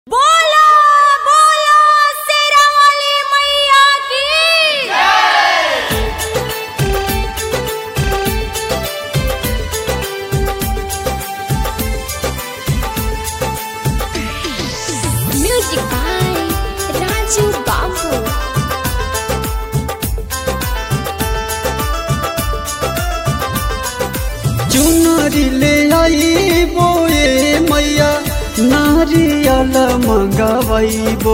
बोलो बोलो शेरा वाली मैया की Music by Raju Babu. चुनरी ले आई बोए मैया नारियल मंगवाइबो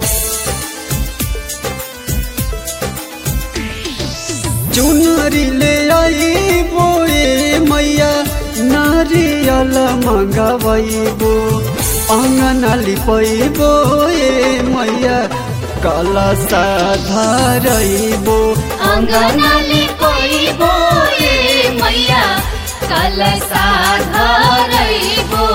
चुनरी ले आई बोए मैया नारियल मंगवाइबो अंगन लिपैबो ए मैया कला साधारइबो अंगनाली कोई बोए मैया कलसा धरइबो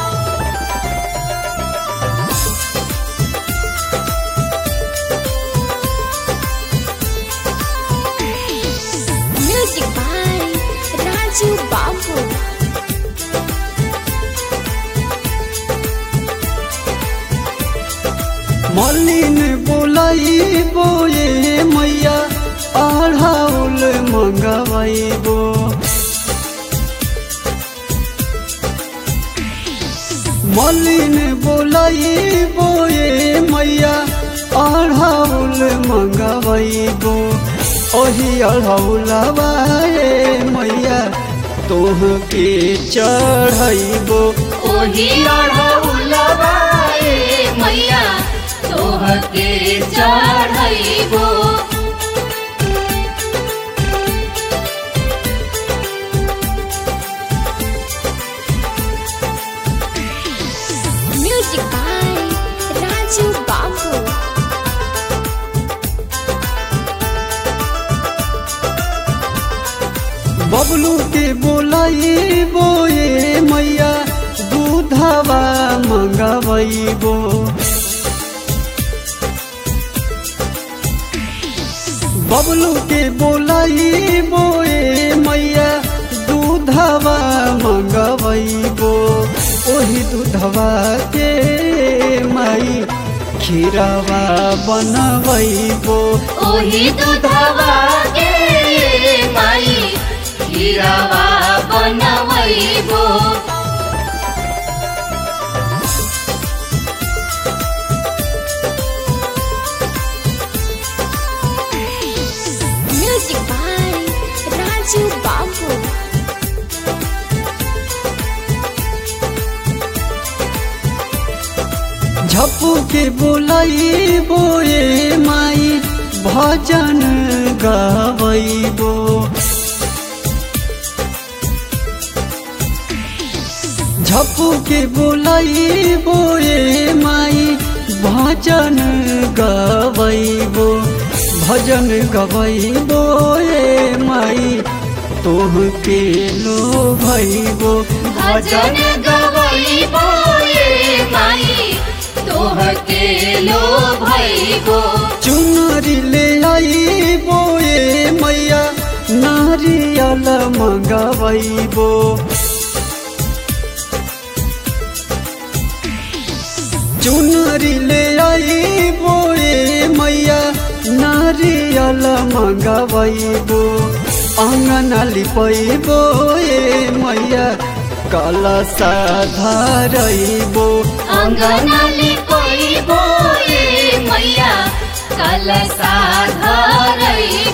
Music by Raju Babu. मलिन बोलाइबो ए मैया अढ़ाउल मंगवाइबो मलिन बोलाइबो ए मैया अढ़ाउल मंगवाइबो ओही अढ़ौलवा ए मैया तोह के चढ़ैबो ओही अढ़ौलवा ए मैया तोहके चढ़इबो Music by Raju Babu. Bablu के बोलाइबो ए मैया दूधवा मंगवाइबो बबलू के बोलाइबो ए मैया दूधवा मंगवाइबो ओही दूधवा के माई खीरवा बनवैबो ओही दूधवा के माई खीरवा बनवइबो Music by Raju Babu. झप्पू के बोलाइबो ए माई भजन गावैबो झप्पू के बोलाइबो ए माई भजन गावैबो भजन गवैबो ए माई तोह के लो भैबो भजन गवइबो ए माई तोहके लो भइबो चुनरी ले आइबो ए मैया नारियल मंगवाइबो चुनरी ले आइबो ए मैया नारियल मंगवाइबो अंगन लिपैबो ए मैया कलसा धरइबो अंगनाली कोइबो ए मैया कलसा धरइबो